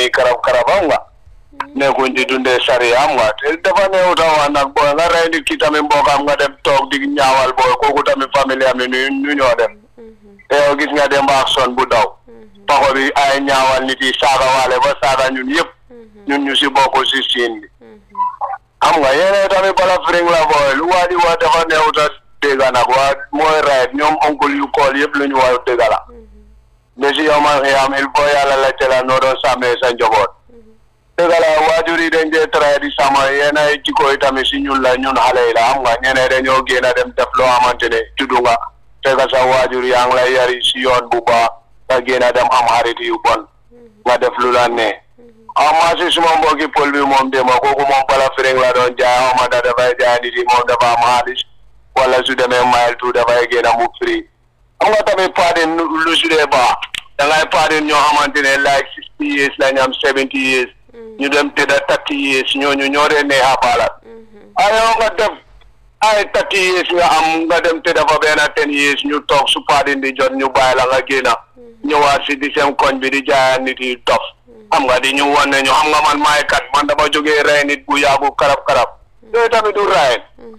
nii karab karab am nga nekkuñ di dundee sari am nga te dafa neew tawa nag booy nga rey nit ki tamit mbokkam nga dem toog di ñaawal booy kooku tamit famille am yi nu nu ñoo def te yow gis nga dem ak son bu daw paxo bi ay ñaawal nit yi saaga waale ba saaga ñun yëpp ñun ñu si bokk si siin bi xam nga yéen tamit bala firing la booy lu waa di wax dafa neew ta dégg nag waa mooy right ñoom oncle yu kool yëpp lu ñu wax dégg la mais si yow man xiyam il faut yàlla la la noo doon sàmmee sa njaboot dëgg la waajur yi dañ dee traité di sama yenn ay jikko yi tamit si ñun la ñun xale yi la xam nga ñeneen dañoo génn dem def loo xamante ne juddu nga fekk sa waajur yaa ngi lay yari si yoon bu baax nga génn dem am xarit yu bon nga def lu la ne ah maa si suma mbokki pël bi moom déma kooku moom bala firing la doon jaay xaw ma da dafay jaay nit yi moom dafa am xaalis wala su demee mile two dafay génn mu free xam nga tamit paadin lu su dee baax da ngay paadin ñoo xamante ne like sixty years lañ am seventy years ñu dem tëdda thirty years ñooñu ñoo dee neex a baalat ayoo nga def ay thirty years nga am nga dem tëdda fa benn ten years ñu toog su paadin di jot ñu bàyyi la nga génna ñëwaat si di seen koñ bi di jaaya nit yi dof xam nga di ñu wan ne ñu xam nga man maay kat man dama jógee rey nit bu yàggu karab karab yooyu tamit du rayen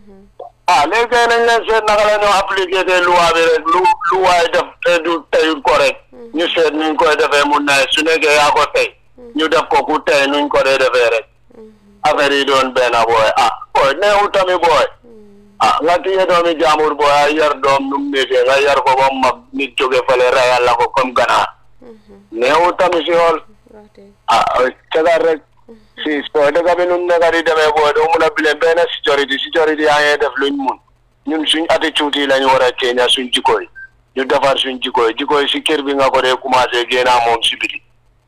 ah léegi kay nañ leen seet naka la ñoo appliqué te loi bi rek lu lu waay def te du teyut ko rek ñu seet nuñ koy defee mun na su nekkee yaa ko tey ñu def ko ku tey nuñ ko dee defee rek affaire yi doon benn booy ah booy neexu tamit booy ah nga téye doomi jaamur booy a yar doom nu mu méttee nga yar ko ba mag nit jóge fële rayal la ko comme ganaar neexu tamit si xool ah cagar rek si booy dëgg bi nu mu nekk di demee booy doo mun a bile benn sécurité sécurité yaa ngi def luñ mun ñun suñ attitude yi lañu war a ceeña suñ jikko yi ñu defar suñ jikko yi jikko yi si kër bi nga ko dee commencé génnaa moom si biti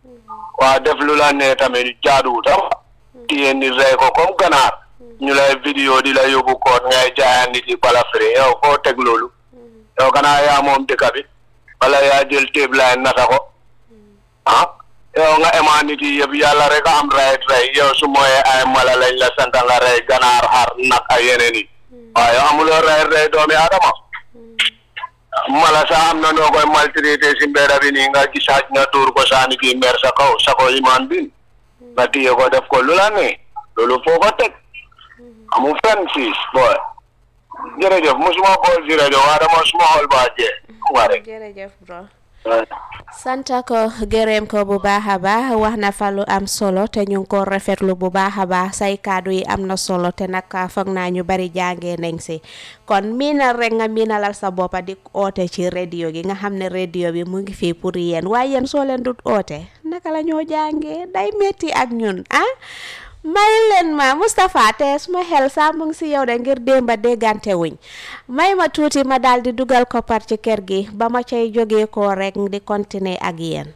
waa def lu la ne tamit jaaduwut am téye nit rey ko comme ganaar ñu lay vidéo di la yóbbu koot ngay jaaya nit yi bala firi yow foo teg loolu yow kanaa yaa moom dëkk bi wala yaa jël téeb laay nata ko ah yow nga ema nit yi yëpp yàlla rek a am rayet rey yow su mooyee ay mala lañ la sant nga rey ganaar xar nag ay yeneen yi waaw yow amuloo rayet rey doomi adama mala sax am na noo koy maltraité si mbedda bi nii nga gisaaj nga tuur ko saani kii mer sa kaw sa ko imaan bin nga téye ko def ko lu la ne loolu foo ko teg amu fenn fii booy jërëjëf musuma bool si rajo waa dama suma xool baa jee nga rek jërëjëf bro santa ko gërëm ko bu baax a baax wax na fa lu am solo te ñu ngi ko rafetlu bu baax a baax say kàddu yi am na solo te nag foog naa ñu bari jàngee nañ si kon miinal rek nga miinalal sa boppa di oote ci radio gi nga xam ne radio bi mu ngi fii pour yéen waaye yéen soo leen dut oote naka la ñoo jàngee day metti ak ñun ah may leen ma Moustapha te suma xel saa mu ngi si yow de ngir démba déggante wuñ may ma tuuti ma daal di dugal koppar ci kër gi ba ma cay jógee ko rek di continuer ak yéen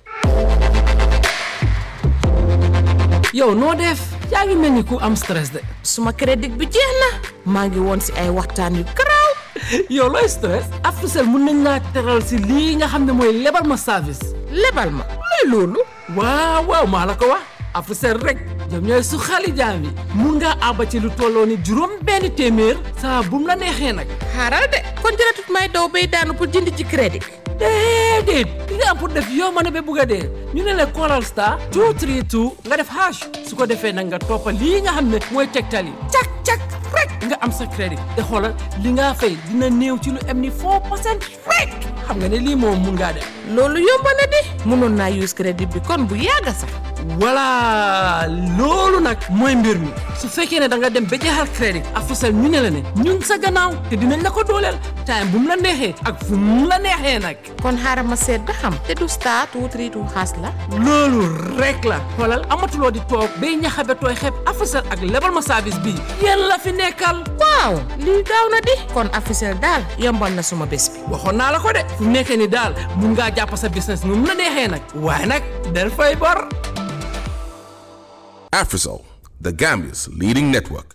yow noo def yaa ngi mel ni ku am stress de suma crédit bi jeex na maa ngi woon si ay waxtaan yu garaaw yow looy stress Africell mun nañ laa teral si lii nga xam ne mooy lebal ma service lebal ma luy loolu waaw waaw maa la ko wax Africell rek ñoom ñooy su xali jaam yi mun ngaa àbba ci lu tolloo ni juróom benn téeméer saa bum la neexee nag xaaral de kon jëratut may daw bay daanu pour jënd ci crédit déedéet li nga am pour def yow ma ne ba bugg a dee ñu ne la Coral Star 232 nga def hash su ko defee nag nga toppa lii nga xam ne mooy tegtal yi cak cak rek nga am sa crédit te xoolal li nga fay dina néew ci lu am ni 4 percent rek xam nga ne lii moom mun ngaa def loolu yomb na di mënoon naa use crédit bi kon bu yàgga sax voilà loolu nag mooy mbir mi su fekkee ne da nga dem ba jeexal crédit Africell ñu ne la ne ñun sa gannaaw te dinañ la ko dooleel time bu mu la neexee ak fu mu la neexee nag kon xaaral ma seet ba xam te du star two three two xaas la loolu rek la xoolal amatuloo di toog bay ñaxabe tooy xeeb Africell ak lebal ma service bii yéen la fi nekkal waaw lii gaaw na di kon Africell daal yombal na suma bés bi waxoon naa la ko de fu nekkee ni daal mun ngaa jàpp sa business nu mu la neexee nag waaye nag del fay bor Afrisol, the Gambia's leading network.